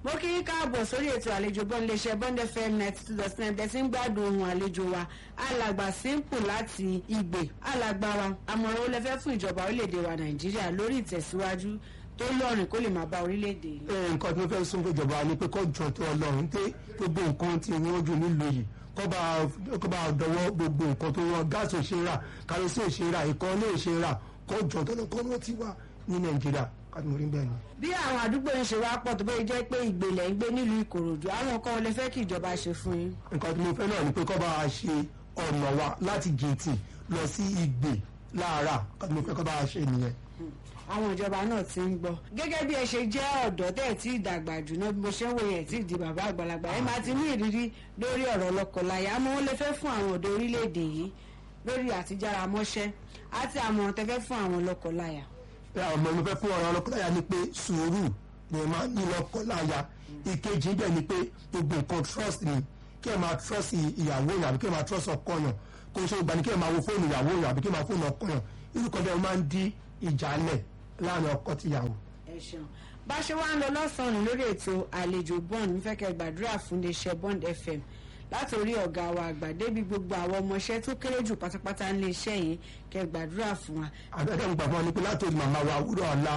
mo kí yín káàbọ̀ sórí ètò àlejò bọ́n iléeṣẹ́ bond fm ninety two dot nine tẹ̀sí ń gbádùn ohun àlejò wa alàgbà simple láti ìgbè alàgbà wa àmọ̀ràn ó lẹ fẹ́ fún ìjọba orílẹ̀-èdè wa nàìjíríà lórí ìtẹ̀síwájú tó lọ́rìn kó lè máa bá orílẹ̀-èdè yìí. ẹ nǹkan tí mo fẹ́ sún fún ìjọba ni pé kó jọ tó ọlọ́run pé gbogbo nǹkan tí wọ́n jù nílùú yìí kó bá kó bá dọwọ́ gbogbo nǹkan tó wọ́n gáàsì ò ṣe é rà kárẹ́sì ò ṣe é rà ìkọ́lé ò ṣe é rà kó jọ tó lọ́kọ́ wọ́n ti wà ní nàìjíríà kàdùmọ̀rí bẹ́ẹ̀ ni. bí àwọn àdúgbò ń ṣe wá pọ̀ tó bẹ́ẹ̀ jẹ́ pé ìgbèlẹ̀ ń gbé nílùú ìkòròdú àwọn nǹkan wo lẹ fẹ́ kí ìjọba ṣe fún yín. nǹkan tí mo fẹ́ náà ni pé kó bá a ṣe ọ̀nà wa láti gèètì lọ sí ìgbè láàárà nǹkan tí mo fẹ́ kó bá a ṣe nìyẹn. àwọn ìjọba náà ti ń gbọ́ gẹ́gẹ́ bí ẹ ṣe jẹ́ ọ̀dọ́ tẹ́ ẹ̀ tí ì dàgbà jù náà bí mo ṣe ń wòye ẹ̀ tí ì di bàbá àgbàlagbà ẹ máa ti ní ìrírí lórí ọ̀rọ̀ lọ́kọláya àmọ́ wọn lè fẹ́ fún àwọn ọ̀dọ́ orílẹ̀-èdè yìí lórí àtijára mọ́ṣẹ́ àti àmọ̀ràn tẹ́ fẹ́ fún àwọn lọ́kọláya. ọmọ mi fẹ́ fún ọ̀rọ̀ ọlọ́kọláya ni pé sùúrù ni máa ní lọ́kọláya ìkejì bẹ́ẹ̀ ni pé gbogbo nǹkan trust ni kí ẹ máa trust ìyàwó yàn àbí kí ẹ máa trust ọkọ yàn kò ṣe ìgbà ni kí ẹ máa wo fóònù ìyàwó yàn àbí kí ẹ máa fóònù ọkọ yàn irú kan bẹ́ẹ̀ máa ń dí ìjà lẹ̀ láàrin ọkọ tìyàwó. ẹ ṣeun bá a ṣe wá ń lọ lọ́sàn-án lórí ètò àlejò bond ń fẹ́ kẹ́ gbàdúrà fún iléeṣẹ́ bond fm látòrí ọ̀gá wa àgbà débi gbogbo àwọn ọmọọṣẹ́ tó kéré jù pátápátá nílé iṣẹ́ yìí kẹ́ gbàdúrà fún wa. àbẹ̀dẹ̀ ń gbàgbọ́ ni pé látòrí màmá wa wúrọ̀ ọ̀la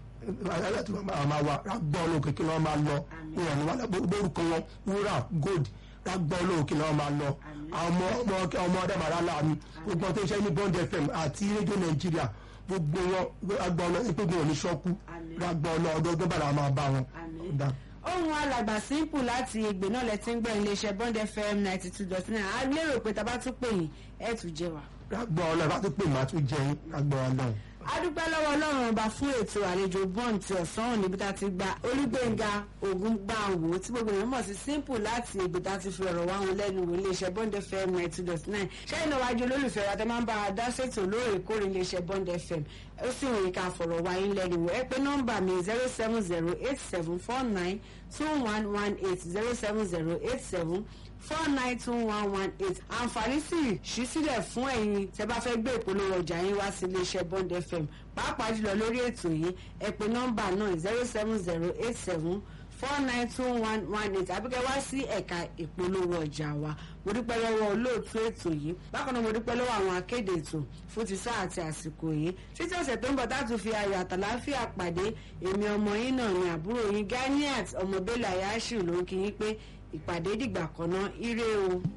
látòrí màmá wa rágbọ́ olóòkè kí wọ́n máa lọ ìrànú wa lórúkọ wọn wúrà gold rágbọ́ olóòkè kí wọ́n máa lọ àwọn ọmọ ọmọ ọdẹ́màrà láàmì gbogbo tó ń ṣe ní bond fm àti rédíò nàìjíríà gbogbo wọn rágbọ́ ọlọ́ ìpégun òní ṣọ́kú rágbọ́ ọlọ́ ọdọọdún bàrà máa bá wọn. ohun alàgbà simple láti ìgbè náà lẹ ti ń gbọ́ iléeṣẹ́ bond fm ninety two dot nine a lérò pé tá a bá tún pè yín ẹ̀ tún jẹ wá. rágbọ́ ọlọ́ bá tún pè má tún jẹ yín rágbọ́ ọlọ́ adúpẹ́ lọ́wọ́ ọlọ́run ọba fún ètò àlejò bond ti ọ̀sán òní bí ta ti gba olúgbẹ̀ngà ogun gbàǹwò tí gbogbo èèyàn mọ̀ sí simple láti ègbè tá ti fi ọ̀rọ̀ wá wọn lẹ́nu wò iléeṣẹ́ bond fm ninety two dot nine ṣẹ́yìn náà wájú olólùfẹ́ wa tẹ́ máa ń bá a dá ṣètò lóòrèkóòrè iléeṣẹ́ bond fm ó sì wòye ká fọ̀rọ̀ wá yín lẹ́nu wò ẹ pé nọ́mbà mi zero seven zero eight seven four nine two one one eight zero seven zero eight seven four nine two one one eight àǹfààní sì ṣí sílẹ̀ fún ẹ̀yin tẹ́ bá fẹ́ gbé ìpolówó ọjà yín wá sí iléeṣẹ́ bond fm pàápàá jùlọ lórí ètò yìí ẹ pè nọ́mbà náà zero seven zero eight seven four nine two one one eight àbíkẹ́ wá sí ẹ̀ka ìpolówó ọjà wa mo dúpẹ́ lọ́wọ́ olóòtú ètò yìí bákan náà mo dúpẹ́ lọ́wọ́ àwọn akéde ètò fún ti sáà àti àsìkò yìí títí ọ̀sẹ̀ tó ń bọ̀ táàtù fi ayọ̀ àtàláfíà pàdé èmi ọmọ yín náà ni àbúrò yín ganiat ọmọ bẹ́lẹ̀ ayáṣù ló ń kí yín pé ìpàdé dìgbà kan náà ire o.